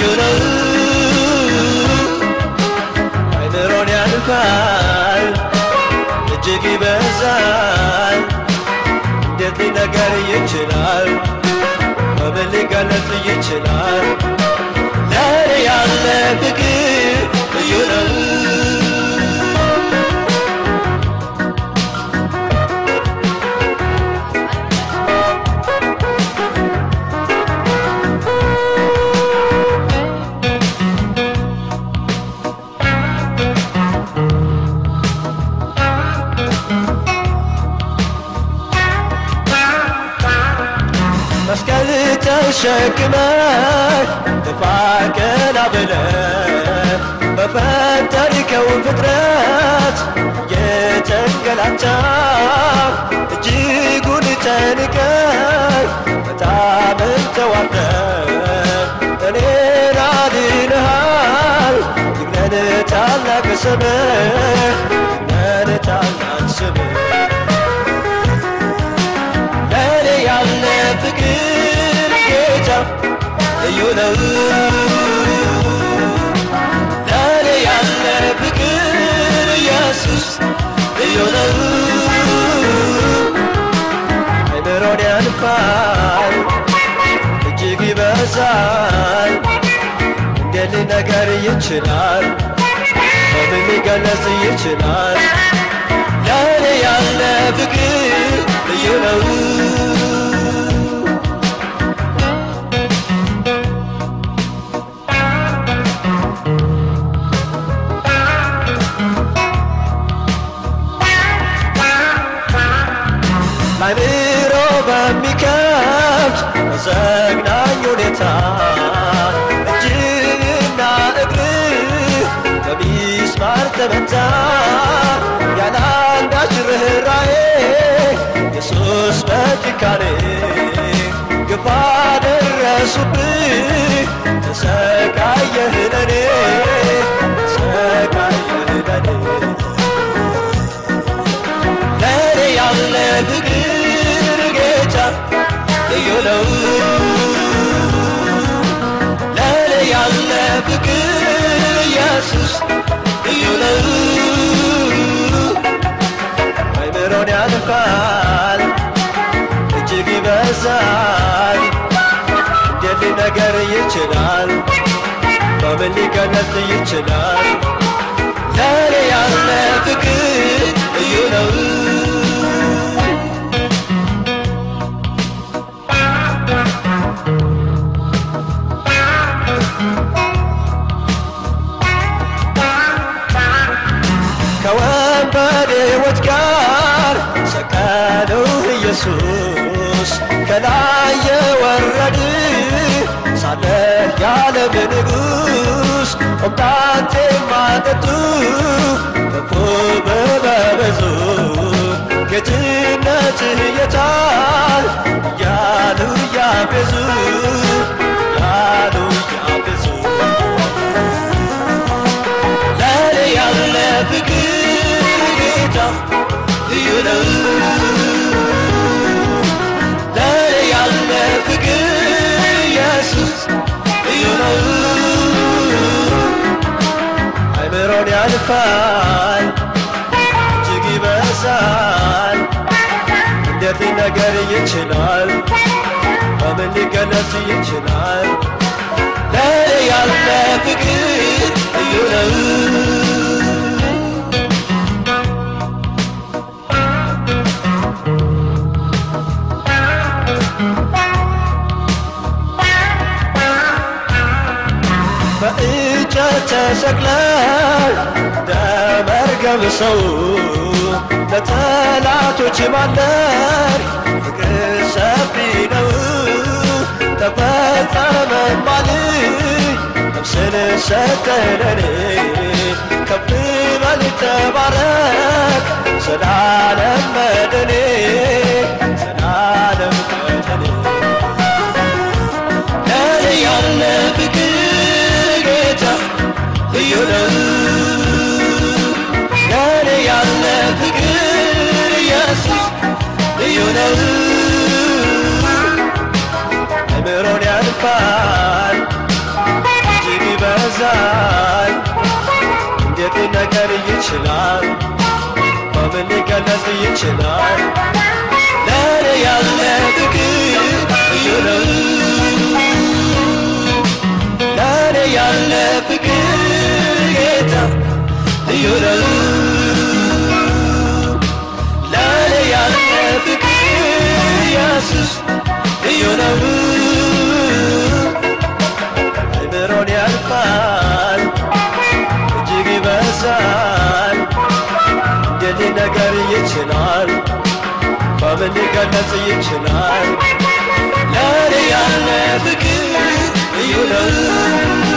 ነው አይምሮን ያልፋል እጅግ ይበዛል እንዴት ሊነገር ይችላል በምን ሊገለጽ ይችላል ለእኔ ያለ ፍቅር ልዩ ነው መስቀል ተሸክመህ ግፋ ቀና ብለህ በፈጠርከው ፍጥረት የተንገላታ እጅጉን ተንቀህ በጣም ተዋርደህ እኔን አድነሃል ይግነን ታላቅ ስምህ ይግነን ታላቅ ስምህ ለእኔ ያለ ፍቅር ጌታ ልዩ ነው ለእኔ ያለ ፍቅር ኢየሱስ ልዩ ነው አይምሮን ያልፋል እጅግ ይበዛል እንዴት ሊነገር ይችላል በምን ሊገለጽ ይችላል ለእኔ ያለ ፍቅር ልዩ ነው ለአይምሮ በሚከብድ በዘግናኝ ሁኔታ እጅና እግርህ በሚስማር ተመታ ያለ አንዳች ርኅራኄ ኢየሱስ በጭካኔ ግፍ አደረሱብህ ተሰቃየህ ለኔ ተሰቃየህ ለኔ ለእኔ ያለ ፍቅር ጌታ ልዩ ነው ለእኔ ያለ ፍቅር ኢየሱስ ልዩ ነው አይምሮን ያልፋል እጅግ ይበዛል እንዴት ሊነገር ይችላል በምን ሊገለጽ ይችላል ለእኔ ያለ ፍቅር ልዩ ነው ከወንበዴዎች ጋር ሰቀለው ኢየሱስ ከላይ የወረድ ሳለ ያለም ንጉሥ ሆምጣጤ ማጠጡ ከፎ በበዙ ጌትነትህ የታል እያሉ ያቤዙ ያሉ ያቤዙ ለእኔ ያለ ፍቅር ጌታ ልዩ ነው ለእኔ ያለ ፍቅር ኢየሱስ ልዩ ነው አይምሮን ያልፋል እጅግ ይበዛል እንዴት ሊነገር ይችላል በምን ሊገለጽ ይችላል ለእኔ ያለ ፍቅር ልዩ ነው በእንጨት ተሰቅለህ ደመርገም ሰው ለጠላቶች ማለር ፍቅር ሰፊ ነው ተፈጸመ ማለት ነፍስን ሰጠለኔ ከፍ በል ተባረክ ዘላለም መድኔ ዘላለም መድኔ ለእኔ ያለ ፍቅር ጌታ ልዩ ነው ለእኔ ያለ ፍቅር ኢየሱስ ልዩ ነው አእምሮን ያልፋል እጅግ ይችላል? በምን ሊገለጽ ይችላል? ለእኔ ያለ ፍቅር ልዩ ነው። ለእኔ ያለ ፍቅር ጌታ ልዩ ነው። ለእኔ ያለ ፍቅር ኢየሱስ ልዩ ነው። አይምሮን ያልፋል እጅግ ይበዛል። እንዴት ሊነገር ይችላል? በምን ሊገለጽ ይችላል? ለእኔ ያለ ፍቅር ልዩ ነው።